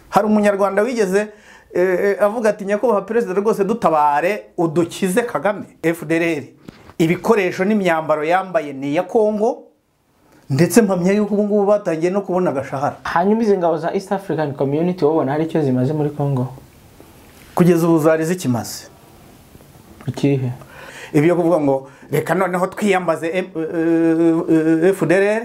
hari umunyarwanda wigeze avuga ati nyakubahwa perezida rwose dutabare udukize kagame fdr ibikoresho n'imyambaro yambaye ni iya kongo ndetse mpamya yuko ubu ngubu batangiye no kubona agashahara hanyuma izi ngabo za east african community wabona hari icyo zimaze muri congo kugeza ubu zari zikimaze ikihe ibyo kuvuga ngo reka noneho twiyambaze fdr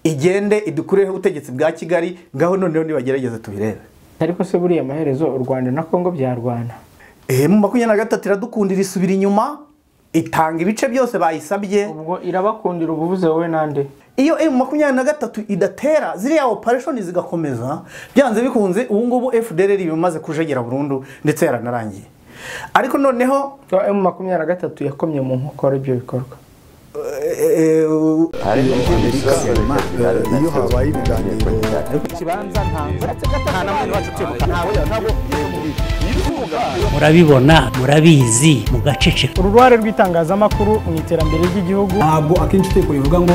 igende idukureho ubutegetsi bwa kigali ngaho noneho nibagerageze tubirebe ariko se buriya amaherezo u rwanda na congo byarwana mu makumyabiri na gatatu iradukundira isubira inyuma itanga ibice byose bayisabye ubwo irabakundira ubuvuze wowe nande iyo emu makumyabiri na gatatu idatera ziriya opereshoni zigakomeza byanze bikunze ubu ngubu fdr bimaze kujegera burundu ndetse yaranarangiye ariko noneho emu makumyabiri na gatatu yakomye mu nkokora ibyo bikorwa iyo habaye ibiganiro murabibona murabizi mugaceceka uruhare rw'itangazamakuru mu iterambere ry'igihugu ntabwo akenshi itegeko rivuga ngo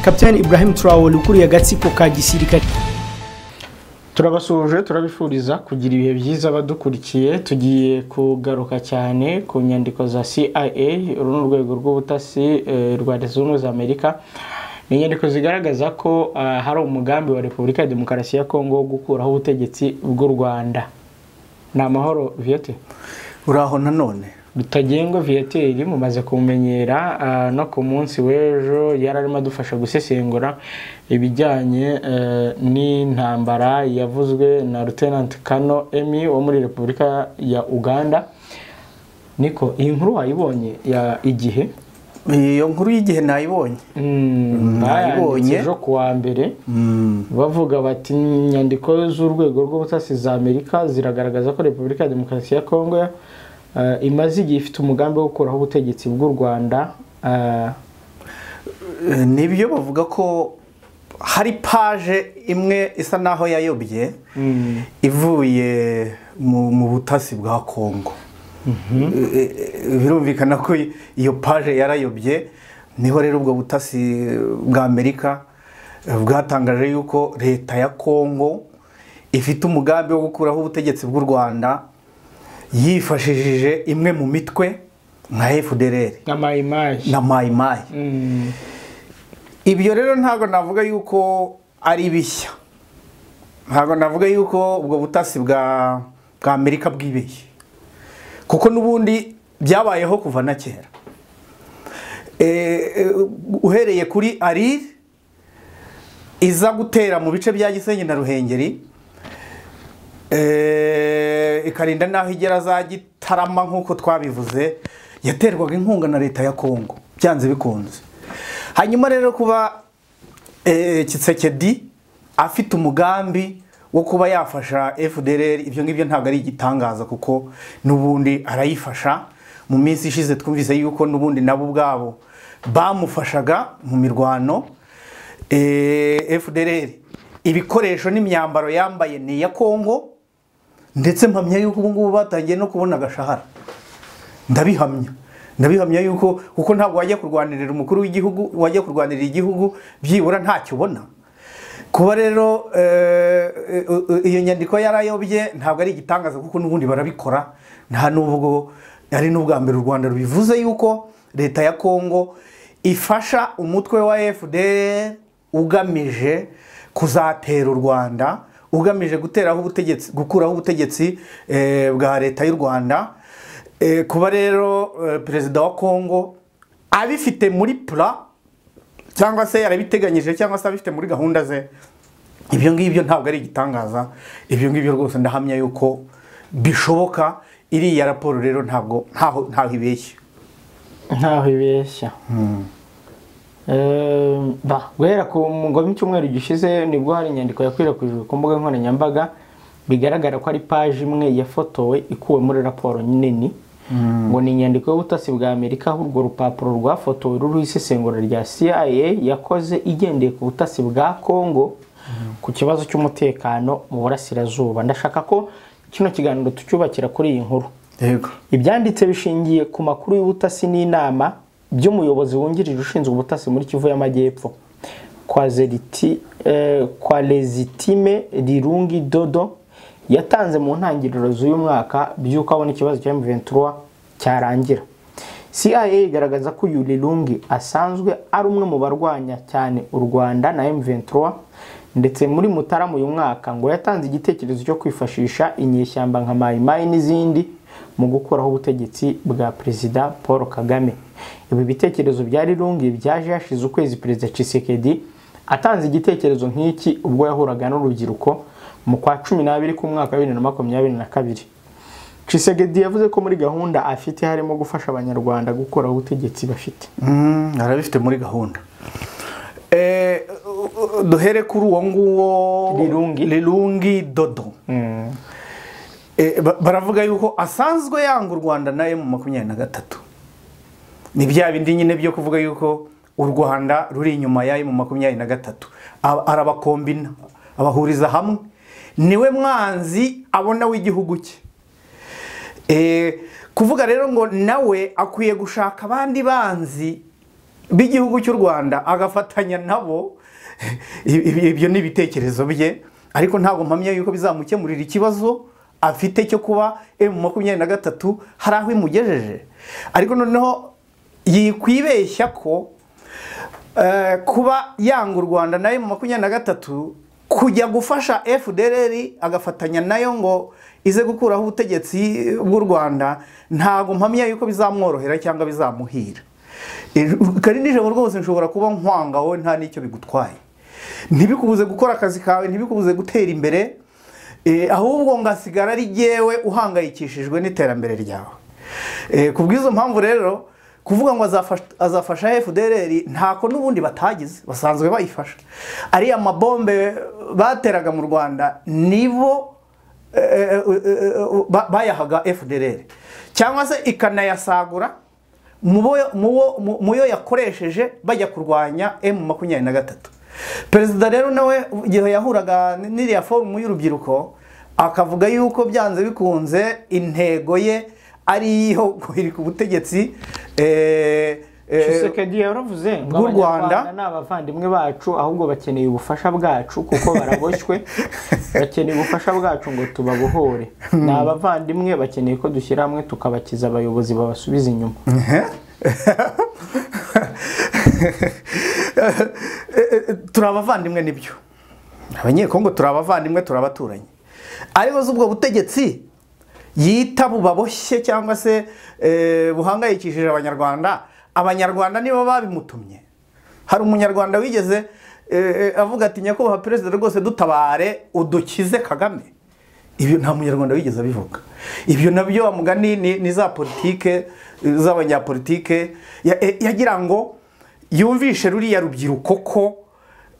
kapitani ibrahim turawuni ukuriye agatsiko ka gisirikare turabasuhuje turabifuriza kugira ibihe byiza badukurikiye tugiye kugaruka cyane ku nyandiko za cia uru ni urwego rw'ubutasi eh, rwa leta zunze ubumwe za amerika ni inyandiko zigaragaza ko ah, hari umugambi wa repubulika ya demokarasi ya kongo wo gukuraho ubutegetsi bw'u rwanda ni amahoro viyote uraho nanone rutagengwa viyateri mumaze kumenyera ah, no ku munsi w'ejo yari arimo adufasha gusesengura ibijyanye eh, n'intambara yavuzwe na Lieutenant Kano Emi wo muri Repubulika ya Uganda niko iyi nkuru wayibonye ya igihe iyo nkuru y'igihe nayibonye Mm, Nayibonye. bayanditse ejo ku wa mbere bavuga bati inyandiko z'urwego rw'ubutasi za amerika ziragaragaza ko repubulika ya demokarasi ya kongo eh, imaze igihe ifite umugambi wo gukuraho ubutegetsi bw'u rwanda eh, Eh, nibyo bavuga ko hari paje imwe isa naho yayobye ivuye mu mu butasi bwa kongo Eh, eh, birumvikana ko iyo paje yarayobye niho rero ubwo butasi bwa amerika eh, bwatangaje yuko leta ya kongo ifite umugambi wo gukuraho ubutegetsi bw'u rwanda yifashishije imwe mu mitwe nka fdr nka mayimayi na mayimayi Mm, ibyo rero ntabwo navuga yuko ari bishya ntabwo navuga yuko ubwo butasi bwa bwa amerika bwibeshye kuko n'ubundi byabayeho kuva na kera Eh, eh, uhereye kuri arire iza gutera mu bice bya gisenyi na ruhengeri Eh, ikarinda n'aho igera za gitarama nk'uko twabivuze yaterwaga inkunga na leta ya kongo byanze bikunze hanyuma rero kuba eh, Tshisekedi afite umugambi wo kuba yafasha fdr ibyo ngibyo ntabwo ari igitangaza kuko n'ubundi arayifasha mu minsi ishize twumvise yuko n'ubundi nabo ubwabo bamufashaga mu mirwano eh, fdr ibikoresho n'imyambaro yambaye ni iya kongo ndetse mpamya yuko ubu ngubu batangiye no kubona agashahara ndabihamya ndabihamya yuko kuko ntabwo wajya kurwanirira umukuru w'igihugu wajya kurwanirira igihugu byibura ntacyo ubona kuba rero eh, eh, eh, iyo nyandiko yarayobye ntabwo ari igitangaza kuko n'ubundi barabikora nta n'ubwo ari n'ubwa mbere u rwanda rubivuze yuko leta ya kongo ifasha umutwe wa fdr ugamije kuzatera u rwanda ugamije guteraho ubutegetsi gukuraho ubutegetsi eh, bwa leta y'u rwanda Eh, kuba rero eh, perezida wa kongo abifite muri pura cyangwa se yarabiteganyije cyangwa se abifite muri gahunda ze ibyo ngibyo ntabwo ari igitangaza ibyo ngibyo rwose ndahamya yuko bishoboka iriya raporo rero ntabwo ntaho ntaho ibeshya ntaho ibeshya Eh, ba guhera ku ngoma icyumweru gishize nibwo hari inyandiko yakwirakwijwe ku mbuga nkoranyambaga bigaragara ko ari paji imwe yafotowe ikuwe muri raporo nini ngo ni inyandiko y'ubutasi bwa amerika aho urwo rupapuro rwafotowe ruriho isesengura rya cia yakoze igendeye ku butasi bwa congo ku kibazo cy'umutekano mu burasirazuba ndashaka ko kino kiganiro tucyubakira kuri iyi nkuru yego ibyanditse bishingiye ku makuru y'ubutasi n'inama by'umuyobozi wungirije ushinzwe ubutasi muri kivu y'amajyepfo kwa zeriti eh, kwa rezitime rirungi dodo yatanze mu ntangiriro z'uyu mwaka by'uko abona ikibazo cya M23 cyarangira CIA igaragaza ko Yurilungi asanzwe ari umwe mu barwanya cyane u Rwanda na M23 ndetse muri Mutarama uyu mwaka ngo yatanze igitekerezo cyo kwifashisha inyeshyamba nka Mai Mai n'izindi mu gukuraho ubutegetsi bwa Perezida Paul Kagame ibi bitekerezo bya Rirungi byaje hashize ukwezi Perezida Tshisekedi atanze igitekerezo nk'iki ubwo yahuraga n'urubyiruko mu kwa cumi n'abiri k'umwaka wa bibiri na makumyabiri na kabiri Tshisekedi yavuze ko muri gahunda afite harimo gufasha abanyarwanda gukuraho ubutegetsi bafite Mm, arabifite muri gahunda Eh, u- u- duhere kuri uwo nguwo Rirungi. rirungi dodo Eh, ba- baravuga yuko asanzwe yanga u rwanda na emu makumyabiri na gatatu ni bya bindi nyine byo kuvuga yuko u rwanda ruri inyuma ya emu makumyabiri na gatatu Aba- arabakombina abahuriza hamwe niwe mwanzi abona w'igihugu cye Eh, kuvuga rero ngo nawe akwiye gushaka abandi banzi b'igihugu cy'u rwanda agafatanya nabo Ibi- ibyo ni ibitekerezo bye ariko ntabwo mpamya yuko bizamukemurira ikibazo afite cyo kuba emu makumyabiri na gatatu hari aho imugejeje ariko noneho yikwibeshya ko eh, kuba yanga u rwanda na emu makumyabiri na gatatu kujya gufasha fdr agafatanya nayo ngo ize gukuraho ubutegetsi bw'u rwanda ntabwo mpamya yuko bizamworohera cyangwa bizamuhira Eh, kari nijoro rwose nshobora kuba nkwanga wowe nta n'icyo bigutwaye ntibikubuze gukora akazi kawe ntibikubuze gutera imbere eh, ahubwo ngasigara ari jyewe uhangayikishijwe n'iterambere ryawe Eh, ku bw'izo mpamvu rero kuvuga ngo azafasha- azafasha fdr ntako n'ubundi batagize basanzwe bayifasha ariya mabombe bateraga mu rwanda nibo eh, eh, eh, ba- bayahaga fdr cyangwa se ikanayasagura mu bo- mu wo- mu- mu yo yakoresheje bajya kurwanya emu makumyabiri na gatatu perezida rero nawe igihe yahuraga n- n'iriya forumu y'urubyiruko akavuga yuko byanze bikunze intego ye ari iyo guhirika ubutegetsi eh, eh, Tshisekedi yaravuze ngo bw'u Rwanda. Abanyarwanda ni abavandimwe bacu ahubwo bakeneye ubufasha bwacu kuko baraboshywe bakeneye ubufasha bwacu ngo tubabohore ni abavandimwe bakeneye ko dushyira hamwe tukabakiza abayobozi babasubiza inyuma turi abavandimwe nibyo abanyekongo turi abavandimwe turi abaturanyi ariko si ubwo butegetsi yita bubaboshye cyangwa se eh, buhangayikishije abanyarwanda abanyarwanda nibo babimutumye hari umunyarwanda wigeze eh, eh, avuga ati nyakubahwa perezida rwose dutabare udukize kagame ibyo nta munyarwanda wigeze abivuga ibyo nabyo amugani ni, ni za politike eh, z'abanyapolitike ya- eh, yagira ngo yumvishe ruriya rubyiruko ko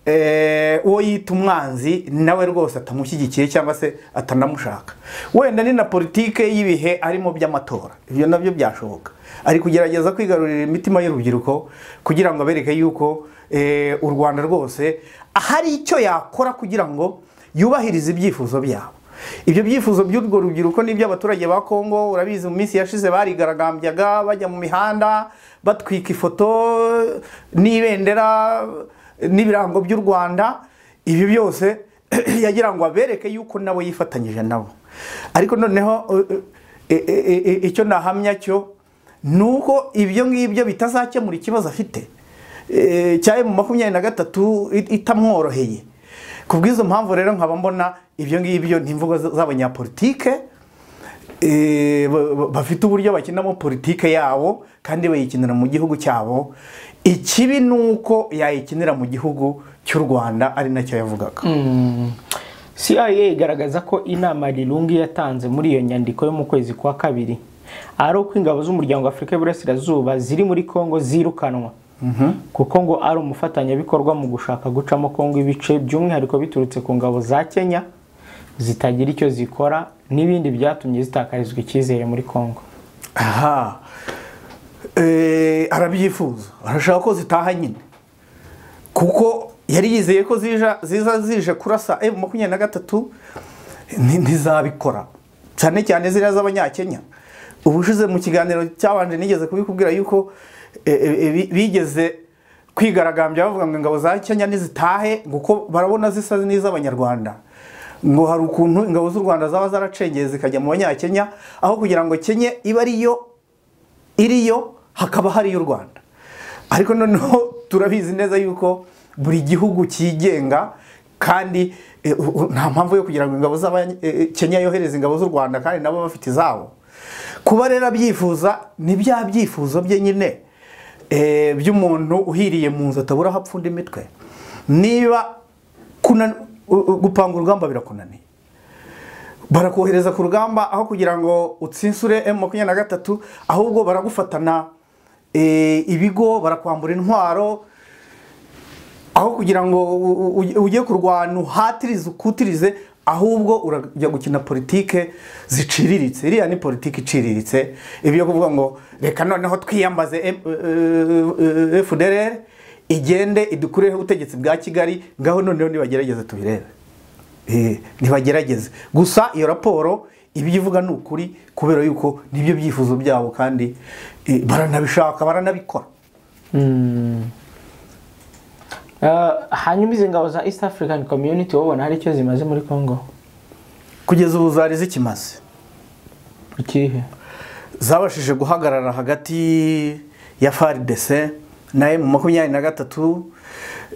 eh, uwo yita umwanzi nawe rwose atamushyigikiye cyangwa se atanamushaka wenda ni na politike y'ibihe arimo by'amatora ibyo nabyo byashoboka ari kugerageza kwigarurira imitima y'urubyiruko kugira ngo abereke yuko eh, u rwanda rwose hari icyo yakora kugira ngo yubahirize ibyifuzo byabo ibyo byifuzo by'urwo rubyiruko n'iby'abaturage ba Kongo urabizi mu minsi yashize barigaragambyaga bajya mu mihanda batwika ifoto n'ibendera n'ibirango by'u Rwanda ibi byose yagira ngo abereke yuko nabo yifatanyije nabo ariko noneho eh, eh, eh, eh, icyo nahamya cyo ni uko ibyo ngibyo bitazakemura ikibazo afite eh, cya emu makumyabiri na gatatu it- itamworoheye ku bw'izo mpamvu rero nkaba mbona ibyo ngibyo ni imvugo z- z'abanyapolitike eh, ba- ba- bafite uburyo bakinamo politike yabo kandi bayikinira mu gihugu cyabo ikibi ni uko yayikinira mu gihugu cy'u rwanda ari nacyo yavugaga CIA igaragaza ko inama Rirungi yatanze muri iyo nyandiko yo mu kwezi kwa kabiri ari uko ingabo z'umuryango wa Afurika y'Iburasirazuba ziri muri Kongo zirukanwa kuko ngo ari umufatanyabikorwa mu gushaka gucamo Kongo ibice by'umwihariko biturutse ku ngabo za Kenya zitagira icyo zikora n'ibindi byatumye zitakarizwa icyizere muri Kongo aha Eh, arabyifuza arashaka ko zitaha nyine kuko yari yizeye ko zija- ziza zije kurasa emu makumyabiri na gatatu nti- ntizabikora cyane cyane ziriya z'abanyakenya ubushize mu kiganiro cyabanje nigeze kubikubwira yuko eh, eh, bi- bigeze kwigaragambya bavuga ngo ingabo za kenya nizitahe ngo uko barabona zisa n'iz'abanyarwanda ngo hari ukuntu ingabo z'u rwanda zaba zaracengeye zikajya mu banyakenya aho kugira ngo kenya ibe ariyo iriyo hakaba hariyo u rwanda ariko noneho turabizi neza yuko buri gihugu cyigenga kandi eh, u- u- nta mpamvu yo kugira ngo ingabo z'abanye- eh, eh, kenya yohereze ingabo z'u rwanda kandi nabo bafite izabo kuba rero abyifuza ni bya byifuzo bye nyine eh, by'umuntu uhiriye mu nzu atabura aho apfunda imitwe niba kuna- u- u- gupanga urugamba birakunaniye barakohereza ku rugamba aho kugira ngo utsinsure M makumyabiri na gatatu ahubwo baragufatana eh, ibigo barakwambura intwaro aho kugira ngo u- u- u- ujye kurwana uhatirize ukutirize ahubwo urajya gukina politike ziciriritse iriya ni politiki iciriritse ibyo kuvuga ngo reka noneho twiyambaze M- eh, eh, FDLR igende idukureho ubutegetsi bwa kigali ngaho noneho nibagerageze tubirebe Eh, ntibagerageze gusa iyo raporo ibyo ivuga ni ukuri kubera yuko nibyo byifuzo byabo kandi eh, baranabishaka baranabikora Eh, hanyuma izi ngabo za east african community wabona hari icyo zimaze muri congo kugeza ubu zari zikimaze ikihe zabashije guhagarara hagati ya faridese na emu makumyabiri na gatatu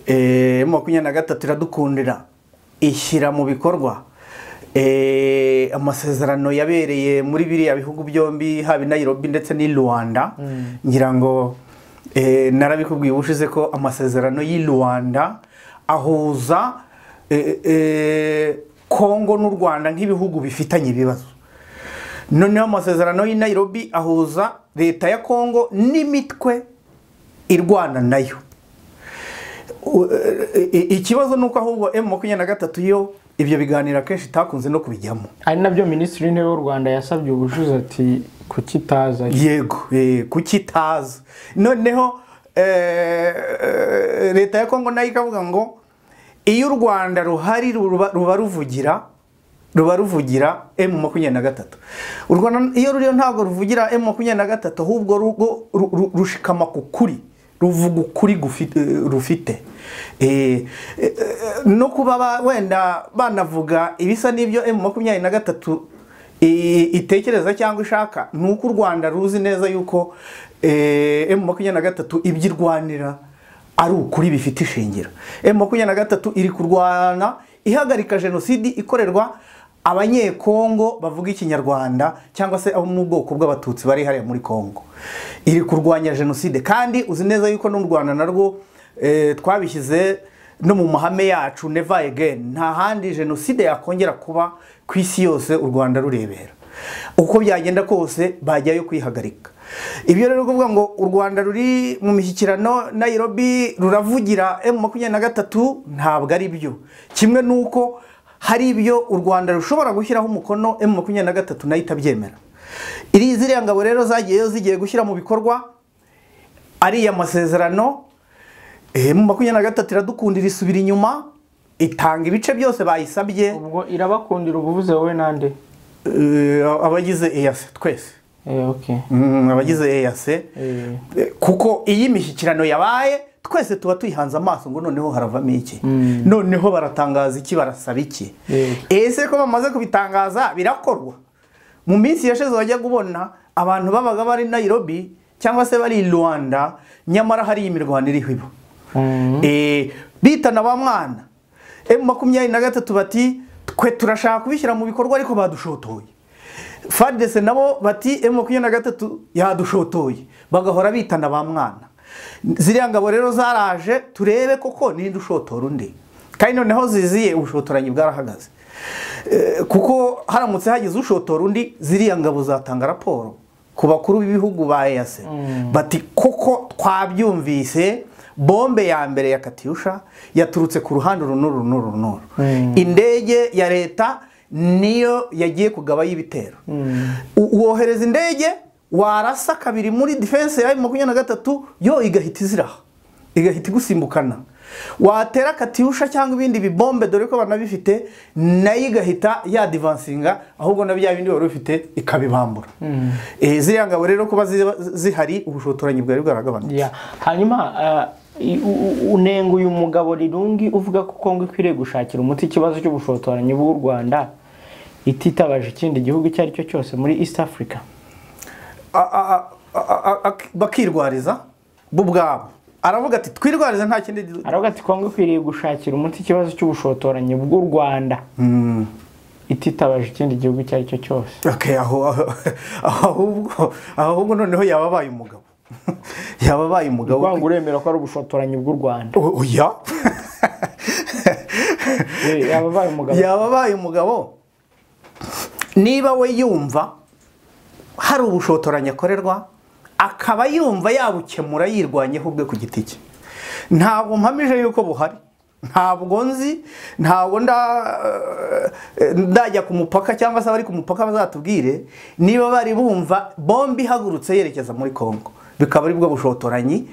eh, emu makumyabiri na gatatu iradukundira ishyira mu bikorwa eh, amasezerano yabereye muri biriya bihugu byombi haba i Nairobi ndetse n'i Rwanda ngira ngo eh, narabikubwiye ubushize ko amasezerano y'i Rwanda ahuza eh, eh, Kongo n'u Rwanda nk'ibihugu bifitanye ibibazo noneho amasezerano y'i Nairobi ahuza leta ya Kongo n'imitwe irwana nayo U- e- e- ikibazo ni uko ahubwo emu makumyabiri na gatatu yo ibyo biganiro akenshi itakunze no kubijyamo ari nabyo minisitiri w'intebe w'u rwanda yasabye ubushize ati kukitaza yego eh, kuki itaza noneho eh, eh, leta ya kongo nayo ikavuga ngo iyo u rwanda ruhari ruba ruba ruvugira ruba ruvugira emu makumyabiri na gatatu u rwanda iyo ruriyo ntabwo ruvugira emu makumyabiri na gatatu ahubwo rugo- ru- ru- rushikama ku kuri ruvuga ukuri gufi- eh, rufite Eh, eh, eh, no kuba ba- wenda banavuga ibisa n'ibyo emu makumyabiri na gatatu i- itekereza cyangwa ishaka ni uko u rwanda ruzi neza yuko eh, emu makumyabiri na gatatu ibyo irwanira ari ukuri bifite ishingiro emu makumyabiri na gatatu iri kurwana ihagarika jenoside ikorerwa abanyekongo bavuga ikinyarwanda cyangwa se abo mu bwoko bw'abatutsi bari hariya muri kongo iri kurwanya jenoside kandi uzi neza yuko no mu rwanda narwo eh, twabishyize no mu mahame yacu never again nta handi jenoside yakongera kuba ku isi yose u rwanda rurebera uko byagenda kose bajyayo kwihagarika ibyo rero kuvuga ngo u rwanda ruri mu mishyikirano nayirobi ruravugira emu makumyabiri na gatatu ntabwo ari byo kimwe n'uko hari ibyo u rwanda rushobora gushyiraho umukono emu makumyabiri na gatatu nayo itabyemera iri ziriya ngabo rero zagiyeyo zigiye gushyira mu bikorwa ariya masezerano eh, mu makumyabiri na gatatu iradukundira isubira inyuma itanga ibice byose bayisabye ubwo irabakundira ubuvuze wowe nande eh, abagize eyase twese Eh, okay. Mm, abagize eyase Eh, kuko iyo imishyikirano yabaye twese tuba tuyihanze amaso ngo noneho haravamo iki noneho baratangaza iki barasaba iki Yego. ese ko bamaze kubitangaza birakorwa mu minsi yashize wajya kubona abantu babaga bari Nairobi cyangwa se bari i Rwanda nyamara hari imirwano iriho ibo mm, Eh, bitana ba mwana emu makumyabiri na gatatu bati twe turashaka kubishyira mu bikorwa ariko badushotoye fadese nabo bati emu makumyabiri na gatatu yadushotoye bagahora bitana ba mwana ziriya ngabo rero zaraje turebe koko ninde ushotora undi kandi noneho ziziye ubushotoranyi bwarahagaze Eh, kuko haramutse hagize ushotora undi ziriya ngabo zatanga raporo ku bakuru b'ibihugu ba EAC bati koko twabyumvise bombe ya mbere ya katyusha yaturutse ku ruhande uru n'uru n'uru n'uru indege ya leta niyo yagiye kugabayo ibitero U- wohereza indege warasa kabiri muri defense ya makumyabiri na gatatu yo igahita iziraha igahita igusimbukana watera katyusha cyangwa ibindi bibombe dore ko banabifite nayo igahita yadivansinga ahubwo na bya bindi wari ufite ikabibambura Eh, ziriya ngabo rero kuba ziba- zihari ubushotoranyi bwari bwaragabanutse yeah. hanyuma eh, i- u- u- unenga uyu mugabo rirungi uvuga ko kongo ikwiriye gushakira umuti ikibazo cy'ubushotoranyi bw'u rwanda ititabaje ikindi gihugu icyo ari cyo cyose muri east africa a- a- a- a- a- bakirwariza bo ubwabo aravuga ati twirwarize nta kindi du- aravuga ati kongo ikwiriye gushakira umuti ikibazo cy'ubushotoranyi bw'u rwanda ititabaje ikindi gihugu icyo ari cyo cyose Okay, aho aho- ahubwo ahubwo noneho yababaye umugabo yababaye umugabo wanga uremera ko ari ubushotoranyi bw'u rwanda O- oya Eh, yaba abaye umugabo yababaye umugabo niba we yumva hari ubushotoranyi akorerwa akaba yumva yabukemura yirwanyeho ubwe ku giti cye ntabwo mpamije yuko buhari ntabwo nzi ntabwo nda- eh, ndajya ku mupaka cyangwa se abari ku mupaka bazatubwire niba bari bumva bombi ihagurutse yerekeza muri congo bikaba ari bwo bushotoranyi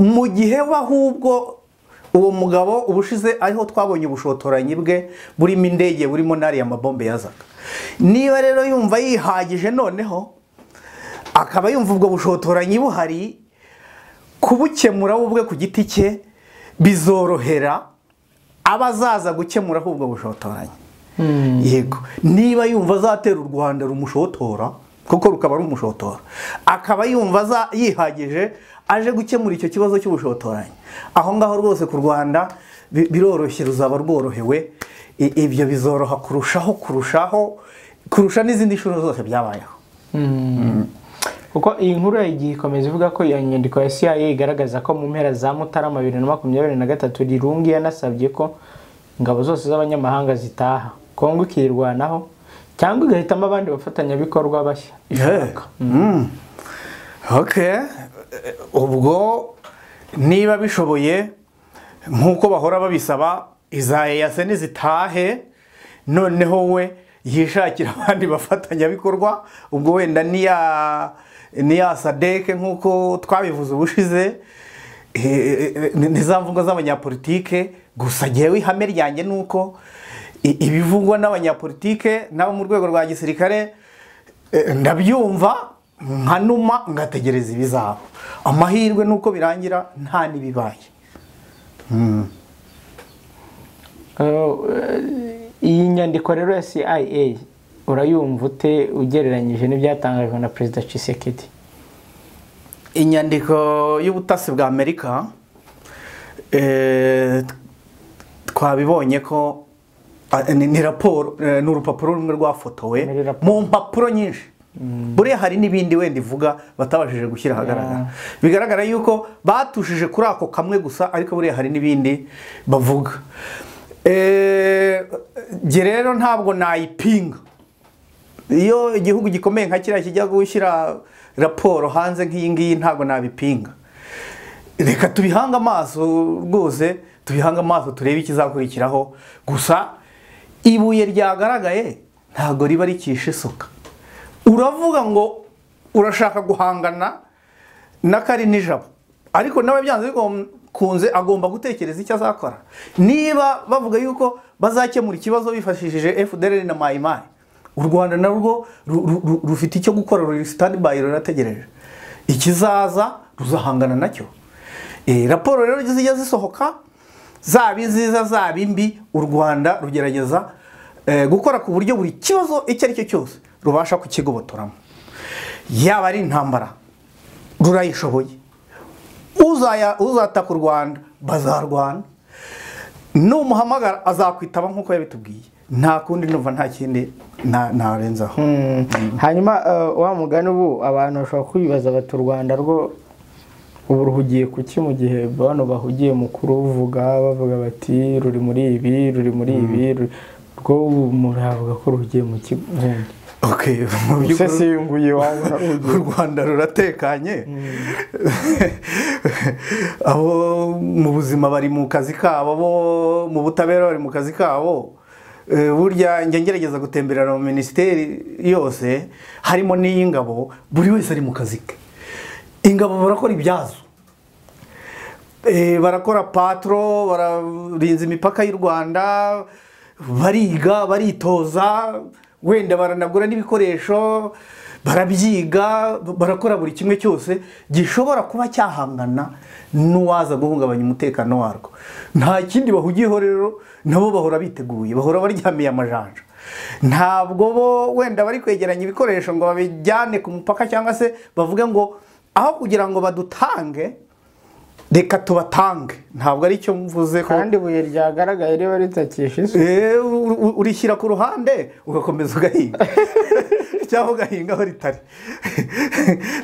mu gihe we ahubwo uwo mugabo ubushize ariho twabonye ubushotoranyi bwe burimo indege burimo n'ariya mabombe yazaga niba rero yumva yihagije noneho akaba yumva ubwo bushotoranyi buhari kubukemura we ubwe ku giti cye bizorohera abazaza gukemuraho ubwo bushotoranyi yego niba yumva azatera u rwanda rumushotora kuko rukaba rumushotora akaba yumva aza- yihagije aje gukemura icyo kibazo cy'ubushotoranyi aho ngaho rwose ku rwanda bi- biroroshye ruzaba rworohewe I- ibyo bizoroha kurushaho kurushaho kurusha n'izindi nshuro zose byabayeho kuko iyi nkuru yagiye ikomeza ivuga ko iyo nyandiko ya CIA igaragaza ko mu mpera za Mutarama bibiri na makumyabiri na gatatu Rirungi yanasabye ko ingabo zose z'abanyamahanga zitaha Kongo ikirwanaho cyangwa igahitamo abandi bafatanyabikorwa bashya ishaka Mm. Okay. Eh, ubwo niba bishoboye nk'uko bahora babisaba iza eyase nizitahe noneho we yishakira abandi bafatanyabikorwa ubwo wenda niya niya sadeke nk'uko twabivuze ubushize eh, eh, eh, ni ni za mvugo z'abanyapolitike gusa jyewe ihame ryanjye ni uko i- ibivugwa n'abanyapolitike n'abo mu rwego rwa gisirikare Eh, ndabyumva nkanuma ngategereza ibizaba amahirwe ni uko birangira nta n'ibibaye Eh, iyi nyandiko rero ya CIA urayumva ute ugereranyije n'ibyatangajwe na Perezida Tshisekedi inyandiko y'ubutasi bwa amerika eh, t- twabibonye ko ah, ni ni raporo eh, ni urupapuro rumwe rwafotowe Muri raporo. mu mpapuro nyinshi buriya hari n'ibindi wenda ivuga batabashije gushyira ahagaragara bigaragara yuko batushije kuri ako kamwe gusa ariko buriya hari n'ibindi bavuga Eh, jye rero ntabwo nayipinga iyo igihugu gikomeye nka kiriya kijya gushyira raporo hanze nk'iyi ngiyi ntabwo nabipinga reka tubihange amaso rwose tubihange amaso turebe ikizakurikiraho gusa ibuye ryagaragaye ntabwo riba rikishe isuka uravuga ngo urashaka guhangana na kari nijabo ariko nawe byanze bikunze agomba gutekereza icyo azakora niba bavuga yuko bazakemura ikibazo bifashishije fdr na mayimayi u rwanda narwo ru- ru- ru- rufite icyo gukora ruri standby rurategereje ikizaza ruzahangana nacyo Eh, raporo rero zijya zisohoka zaba iziza zaba imbi u rwanda rugerageza eh, gukora ku buryo buri kibazo icyo ari cyo cyose rubasha kukigobotoramo yaba ari intambara rurayishoboye Uzaya- uzataka u rwanda bazarwana numuhamagara azakwitaba nk'uko yabitubwiye nta kundi numva nta kindi na- narenzaho hanyuma eh, wa mugani ubu abantu bashobora kwibaza bati u rwanda rwo ubu ruhugiye ku ki mu gihe bano bahugiye mu kuruvuga bavuga bati ruri muri ibi ruri muri ibi ruri- rwo ubu muravuga ko ruhugiye mu ki ubundi Okay, mu by'ukuri- usesenguye wabona u rwanda ruratekanye abo mu buzima bari mu kazi kabo bo mu butabera bari mu kazi kabo Eh, burya njya ngerageza gutemberera mu minisiteri yose harimo n'iy'ingabo buri wese ari mu kazi ke ingabo barakora ibyazo Eh, barakora patro bararinza imipaka y'u rwanda bariga baritoza wenda baranagura n'ibikoresho barabyiga barakora buri kimwe cyose gishobora kuba cyahangana n'uwaza guhungabanya umutekano warwo nta kindi bahugiyeho rero nabo bahora biteguye bahora baryamiye amajanja ntabwo bo wenda bari kwegeranya ibikoresho ngo babijyane ku mupaka cyangwa se bavuge ngo aho kugira ngo badutange reka tubatange ntabwo ari cyo mvuze ko kandi ibuye ryagaragaye riba ritakishe isi Eh, u- u- urishyira ku ruhande ugakomeza ugahinga cyangwa ugahinga aho ritari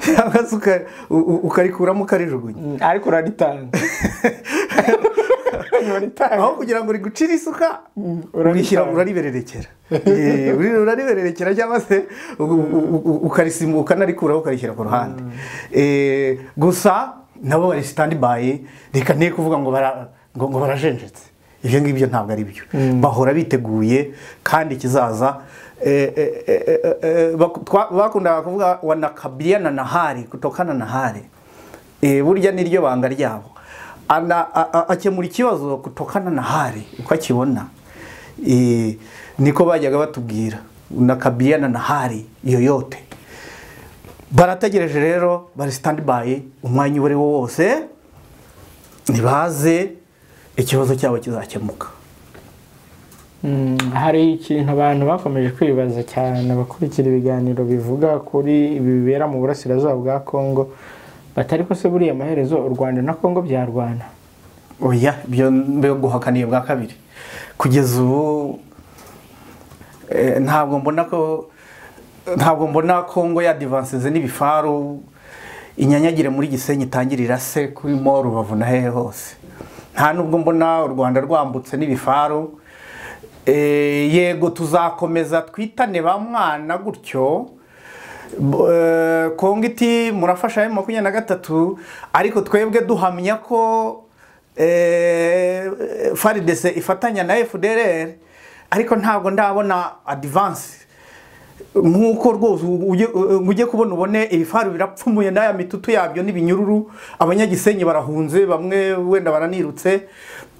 cyangwa se uka- u- u- ukarikuramo ukarijugunya Mm, ariko uraritanga uraritanga aho kugira ngo rigucire isuka uraritanga. urishyira uraribererekera Eh, uri- uraribererekera cyangwa se u- u- u- ukarisimu ukanarikuraho ukarishyira ku ruhande Eh, gusa nabo bari sitandibayi reka ntiye kuvuga ngo bara- ngo- ngo barajenjetse ibyo ngibyo ntabwo ari byo bahora biteguye kandi ikizaza eh, eh, eh, eh, eh, baku- twa- bakundaga kuvuga wanakabiliana na hari kutokana na hari Eh, burya niryo banga ryabo Ana- a- a- akemura ikibazo kutokana na hari uko akibona Eh, niko bajyaga batubwira unakabiliana na hari yoyote barategereje rero bari standby umwanya uwo ari wo wose nibaze ikibazo cyabo kizakemuka Mm, hari ikintu abantu bakomeje kwibaza cyane abakurikira ibiganiro bivuga kuri ibi bibera mu burasirazuba bwa kongo batari ko se buriya amaherezo u rwanda na kongo byarwana oya ibyo mbyo guhakaniye bwa kabiri kugeza ubu eh, ntabwo mbona ko ntabwo mbona kongo yadivansize n'ibifaru inyanyagire muri gisenyi itangirira se kuri mo rubavu na hehe hose nta nubwo mbona u rwanda rwambutse n'ibifaru Eh, yego tuzakomeza twitane ba mwana gutyo B- eh, kongo iti murafasha emu makumyabiri na gatatu ariko twebwe duhamya ko eh, faridese ifatanya na fdrr ariko ntabwo ndabona adivansi nk'uko rwose ujye- ngo ujye kubona ubone ibifaru birapfumuye n'aya mitutu yabyo n'ibinyururu abanyagisenyi barahunze bamwe wenda baranirutse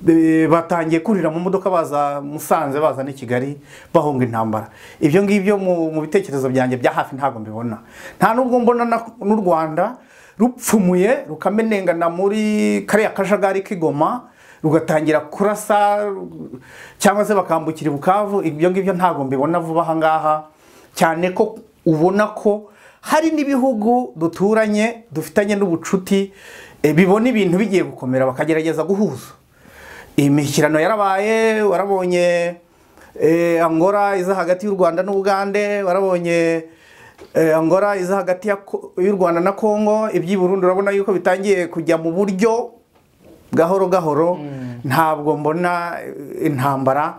eh, batangiye kurira mu modoka baza musanze baza n'i kigali bahunga intambara ibyo ngibyo mu mu bitekerezo byanjye bya hafi ntabwo mbibona nta nubwo mbona na- n'u rwanda rupfumuye rukamenengana muri kariya kajagari k'igoma rugatangira kurasa cyangwa se bakambukira i bukavu ibyo ngibyo ntabwo mbibona vuba aha ngaha cyane ko ubona ko hari n'ibihugu duturanye dufitanye n'ubucuti eh, bibona ibintu bigiye gukomera bakagerageza guhuza imishyikirano yarabaye warabonye eh, angora iza hagati y'u rwanda n'ubugande warabonye eh, angora iza hagati ya Ko- y'u rwanda na kongo iby'i burundi urabona yuko bitangiye kujya mu buryo gahoro gahoro ntabwo mbona eh, intambara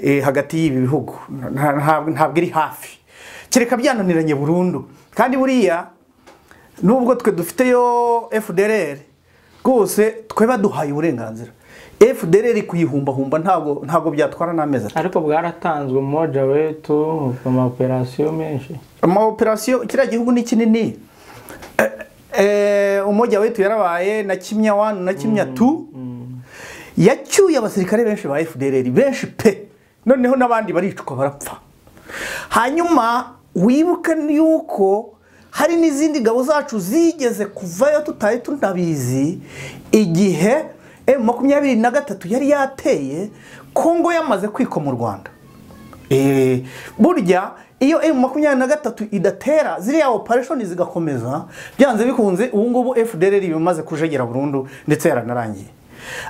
eh, hagati y'ibi bihugu Nta- ntabwo ntabwo iri hafi kereka byananiranye burundu kandi buriya nubwo twe dufiteyo fdrr rwose twe baduhaye uburenganzira fdrr kuyihumbahumba ntabwo ntabwo byatwara n'amezi atatu ariko bwaratanzwe moja wetu amaoperasiyo menshi amaoperasiyo kiriya gihugu ni kinini Eh, eh, umujya wetu yarabaye na kimya wani na kimya tu yacyuye abasirikare benshi ba fdr benshi pe noneho n'abandi baricwa barapfa hanyuma wibuke yuko hari n'izindi ngabo zacu zigeze kuvayo tutari tunabizi igihe emu makumyabiri na gatatu yari yateye kongo yamaze kwiko mu rwanda Eh, burya iyo M makumyabiri na gatatu idatera ziriya opereshoni zigakomeza byanze bikunze ubu ngubu FDLR bimaze kujegera burundu ndetse yaranarangiye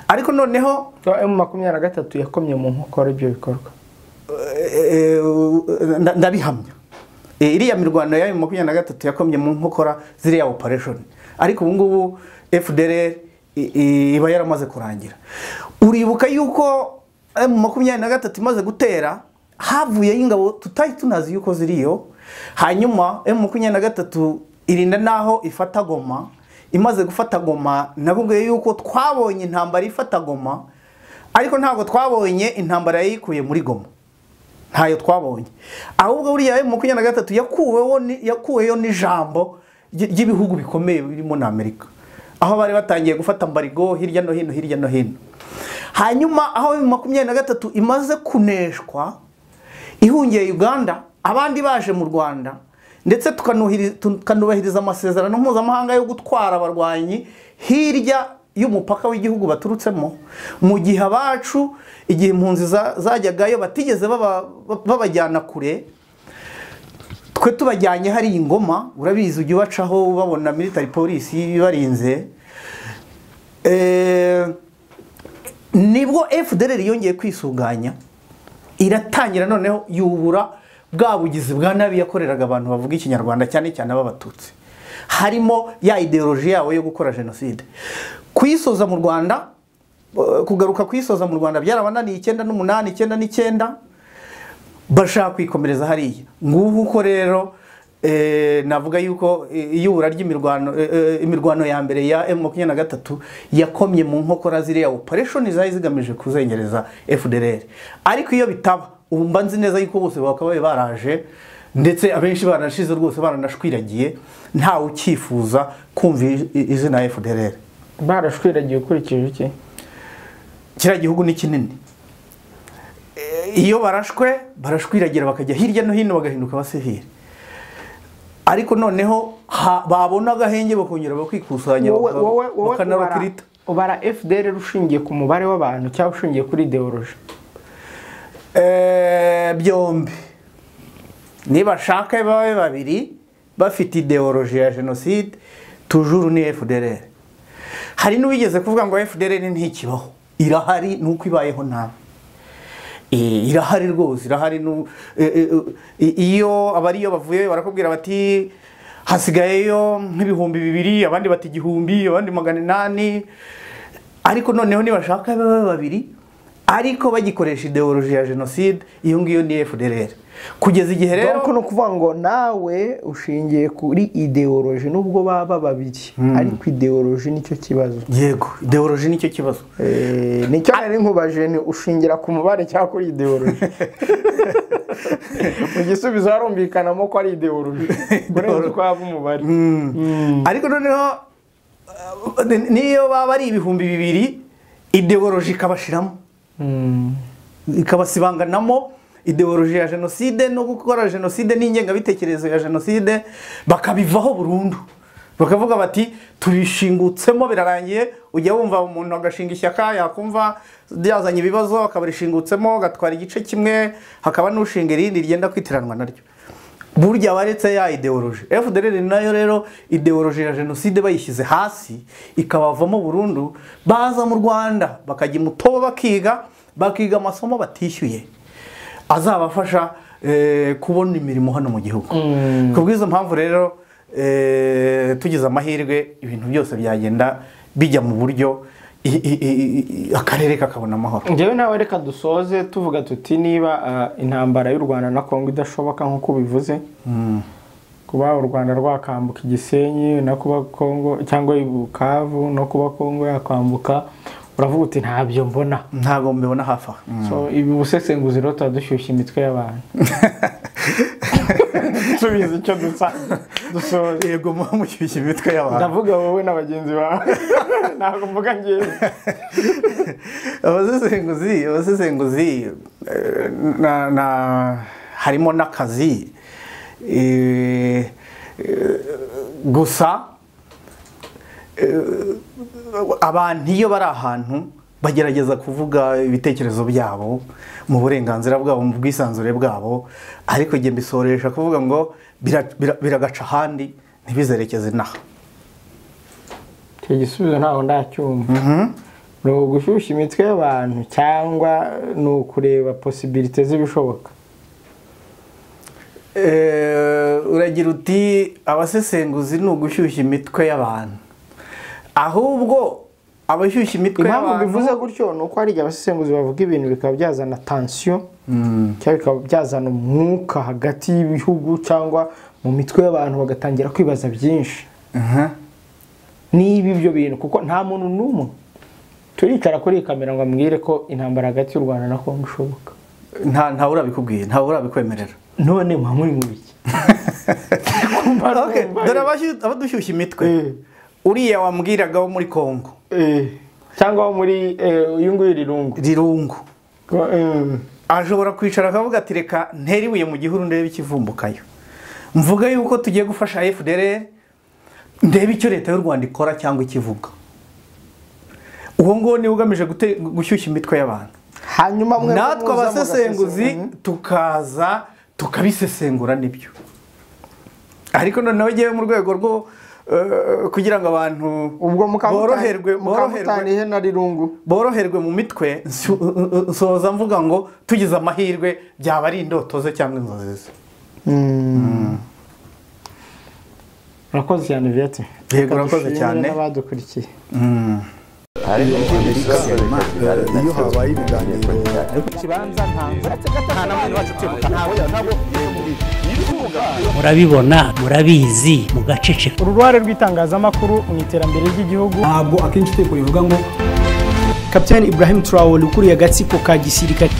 ariko noneho emu makumyabiri na gatatu yakomye mu nkokora ibyo bikorwa eh, eh, nda- ndabihamya Eh, iriya mirwano ya M makumyabiri na gatatu yakomye mu nkokora ziriya opereshoni ariko ubu ngubu FDLR i- i- iba yaramaze kurangira uribuka yuko M makumyabiri na gatatu imaze gutera havuyeho ingabo tutari tunazi yuko ziriyo hanyuma M makumyabiri na gatatu irinda n'aho ifata goma imaze gufata goma nakubwiye yuko twabonye intambara ifata goma ariko ntabwo twabonye intambara yayikuye muri goma ntayo twabonye ahubwo buriya emu makumyabiri na gatatu yakuweho ni- yakuweho n'ijambo ry- ry'ibihugu bikomeye birimo na amerika aho bari batangiye gufata mbarigo hirya no hino hirya no hino hanyuma aho emu makumyabiri na gatatu imaze kuneshwa ihungiye uganda abandi baje mu rwanda ndetse tukanuhiri- tukanubahiriza amasezerano mpuzamahanga yo gutwara abarwanyi hirya y'umupaka w'igihugu baturutsemo mu gihe abacu igihe impunzi za- zajyagayo batigeze baba- babajyana kure twe tubajyanye hari ingoma urabizi ujya ubacaho babona military polisi ibarinze Eh, nibwo fdr yongeye kwisuganya iratangira noneho yubura bwa bugizi bwa nabi yakoreraga abantu bavuga ikinyarwanda cyane cyane ab'abatutsi harimo ya ideoloji yawe yo gukora jenoside kuyisoza mu rwanda eh, kugaruka kuyisoza mu rwanda byarabananiye icyenda n'umunani icyenda n'icyenda bashaka kwikomereza hariya ngubu uko rero eh, navuga yuko eh, iyubura ry'imirwano eh, eh, imirwano ya mbere ya M makumyabiri na gatatu yakomye mu nkokora ziriya opereshoni zari zigamije kuzengereza FDLR ariko iyo bitaba ubu mba nzi neza yuko bose bakabaye baraje ndetse abenshi barashize rwose baranashwiragiye ntawe ukifuza kumva i- i- izina FDLR barashwiragiye ukurikije iki kiriya gihugu ni kinini Eh, iyo barashwe barashwiragira bakajya hirya no hino bagahinduka abasivili ariko noneho ha- babona agahenge bakongera bakikusanya wowe baka- wowe wowe ubara- bakanarukirita ubara fdr ushingiye ku mubare w'abantu cyangwa ushingiye kuri ideoloji Eh, byombi nibashaka babe babiri bafite ideoloji ya jenoside tujuru ni fdr hari n'uwigeze kuvuga ngo fdr ntikibaho irahari ni uko ibayeho nabi Eh, irahari rwose irahari nu- eh, eh, eh, iyo abariyo bavuye barakubwira bati hasigayeyo nk'ibihumbi bibiri abandi bati igihumbi abandi magana inani ariko noneho nibashaka babe babiri ariko bagikoresha ideoloji ya jenoside iyo ngiyo ni fdr kugeza igihe rero ni ukuvuga ngo nawe ushingiye kuri ideoloji nubwo baba babiri ariko ideoloji nicyo kibazo yego ideoloji nicyo kibazo Eh, nicyo nari nkubaje ni ushingira ku mubare cyangwa kuri ideoloji mu gisubizo harumvikanamo ko ari ideoloji urenze uko haba umubare ariko noneho uh, ni- niyo baba ari ibihumbi bibiri ideoloji ikabashiramo ikabasibanganamo ideoloji ya jenoside no gukora jenoside n'ingengabitekerezo ya jenoside bakabivaho burundu bakavuga bati tubishingutsemo birarangiye ujya wumva umuntu agashinga ishyaka yakumva ryazanye ibibazo akaba rishingutsemo agatwara igice kimwe hakaba n'ushinga irindi ryenda kwitiranwa naryo burya baretse ya ideoloji fdr nayo rero ideoloji ya jenoside bayishyize hasi ikabavamo burundu baza mu rwanda bakajya imutobo bakiga bakiga amasomo batishyuye azabafasha eh, kubona imirimo hano mu gihugu ku bw'izo mpamvu rero eh, tugize amahirwe ibintu byose byagenda bijya mu buryo i- i- i- i- akarere kakabona amahoro ngewe nawe reka dusoze tuvuga tuti niba ah, intambara y'u rwanda na kongo idashoboka nk'uko ubivuze kuba u rwanda rwakambuka igisenyi no kuba kongo cyangwa i bukavu no kuba kongo yakwambuka uravuga uti ntabyo mbona ntabwo mbibona hafi aha so ibi busesenguzi rero tuba dushyushya imitwe y'abantu tubizi icyo dusa dusoze yego mushyushya imitwe y'abantu ndavuga wowe na bagenzi bawe ntabwo mvuga ngewe abasesenguzi abasesenguzi eh, na, na, harimo n'akazi eh, eh, gusa eh, abantu iyo bari ahantu bagerageza kuvuga ibitekerezo byabo mu burenganzira bwabo mu bwisanzure bwabo ariko njye mbisoresha kuvuga ngo bira- bira- biragaca ahandi ntibizerekeze inaha icyo gisubizo ntago ndacyumva ni ugushyushya imitwe y'abantu cyangwa ni ukureba posibilite z'ibishoboka Eh, uragira uti abasesenguzi ni ugushyushya imitwe y'abantu ahubwo abashyushya imitwe impamvu y'abantu bivuze gutyo ni uko hari igihe abasesenguzi bavuga ibintu bikaba byazana tansiyo cyangwa bikaba byazana umwuka hagati y'ibihugu cyangwa mu mitwe y'abantu bagatangira kwibaza byinshi Mhm. niba ibyo bintu kuko nta muntu n'umwe turicara kuri iyi kamera ngo ambwire ko intambara hagati y'u rwanda na kongo ishoboka nta ntawe urabikubwiye ntawe urabikwemerera none mwa muri mu biki Okay, dore abashy- abadushyushya imitwe uriya wambwiraga wo muri kongo Eh, cyangwa wo muri eh, uyu nguyu rirungu rirungu Ko, eh, ashobora kwicara akavuga ati reka ntere ibuye mu gihuru ndebe ikivumbukayo mvuga yuko tugiye gufasha fdr ndebe icyo leta y'u rwanda ikora cyangwa ikivuga uwo nguwo niwe ugamije gute- gushyushya imitwe y'abantu hanyuma mwe natwe muza abasesenguzi mugasesengura. tukaza tukabisesengura nibyo ariko noneho ngewe mu rwego rwo eh, kugira ngo abantu ubwo boroherwe mukamuta- mukamutana boroherwe ihena rirungu boroherwe mu mitwe nsu- nsoza mvuga ngo tugize amahirwe byaba ari indoto ze cyangwa inzozi ze urakoze cyane viyati Yego, urakoze cyane. n'abadukurikiye harimo imisozi bigaragara iyo habaye ibiganiro murabibona murabizi mugaceceka uruhare rw'itangazamakuru mu iterambere ry'igihugu ntabwo akenshi itegeko rivuga ngo kapitani ibrahim traore ukuriye agatsiko ka gisirikare